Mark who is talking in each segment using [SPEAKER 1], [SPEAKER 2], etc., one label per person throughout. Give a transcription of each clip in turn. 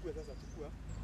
[SPEAKER 1] chukue sasa, chukua.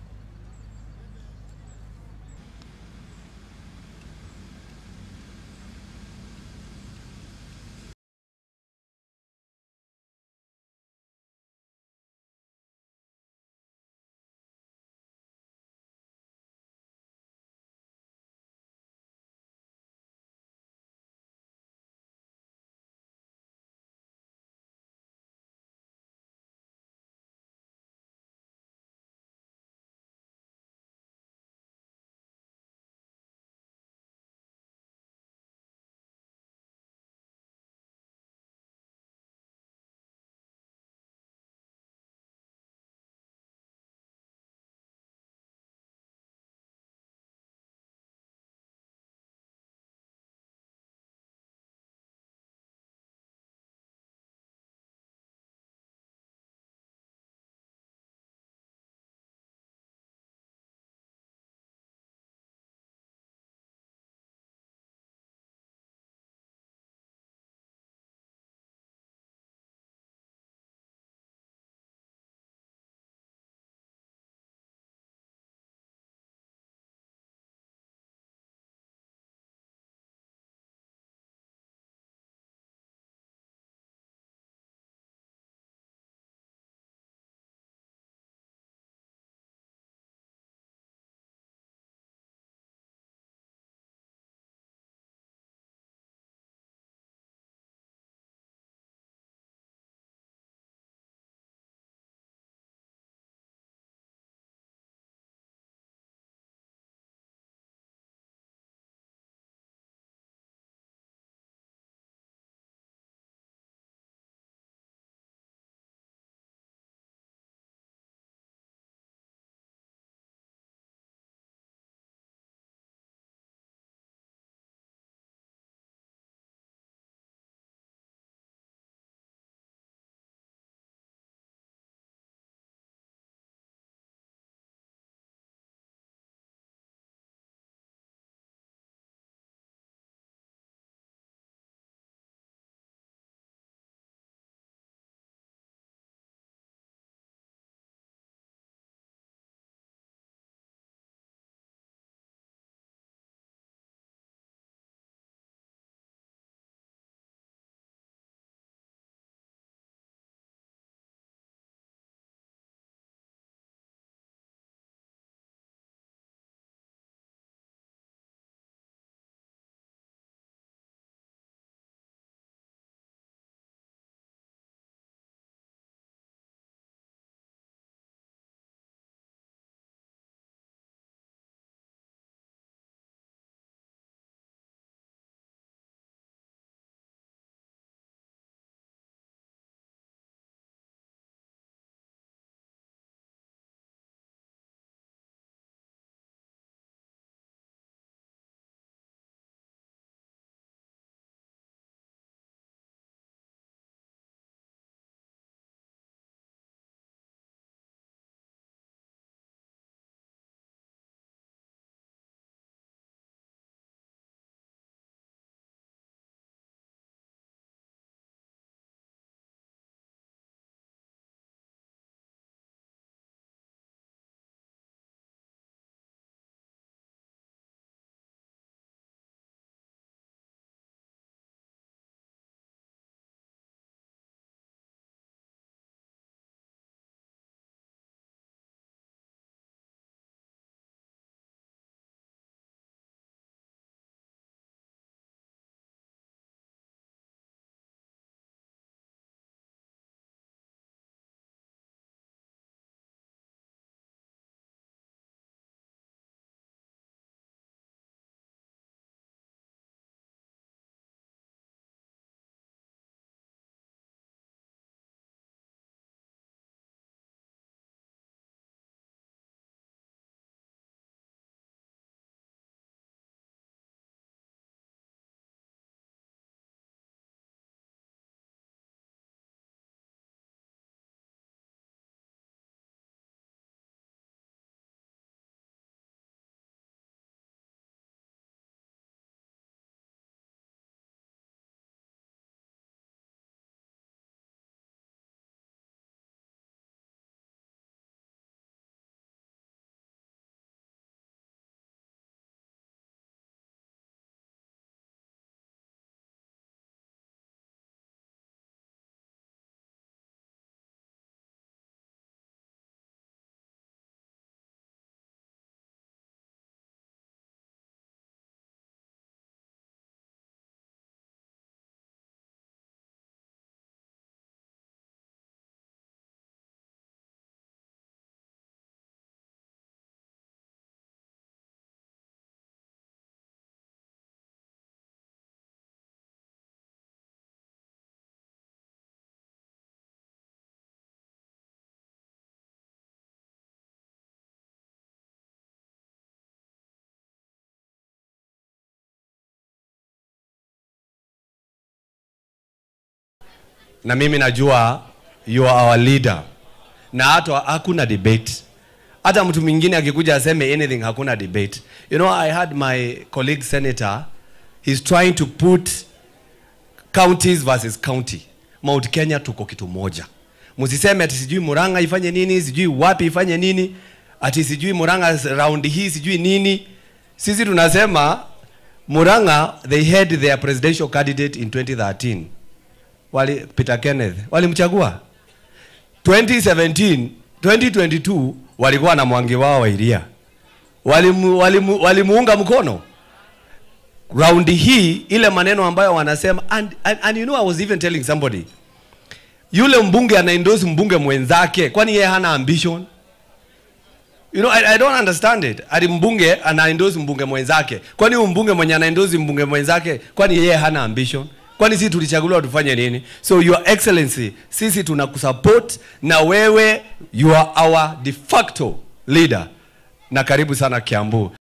[SPEAKER 1] na mimi najua you are our leader, na hata hakuna debate. Hata mtu mwingine akikuja aseme anything, hakuna debate. You know, I had my colleague senator, he's trying to put counties versus county. Mount Kenya tuko kitu moja. Msiseme ati sijui Murang'a ifanye nini, sijui wapi ifanye nini, ati sijui Murang'a round hii sijui nini. Sisi tunasema Murang'a they had their presidential candidate in 2013. Wali Peter Kenneth. Walimchagua. 2017, 2022 walikuwa na mwangi wao wa Iria. Walimu, walimu, walimuunga mkono raundi hii ile maneno ambayo wanasema and, and, and you know I was even telling somebody yule mbunge anaendosi mbunge mwenzake kwani yeye hana ambition you know I, I don't understand it ati mbunge anaendosi mbunge mwenzake kwani huyu mbunge mwenye anaendosi mbunge mwenzake kwani yeye hana ambition kwani sisi tulichaguliwa tufanye nini so your excellency sisi tunakusupport na wewe you are our de facto leader na karibu sana kiambu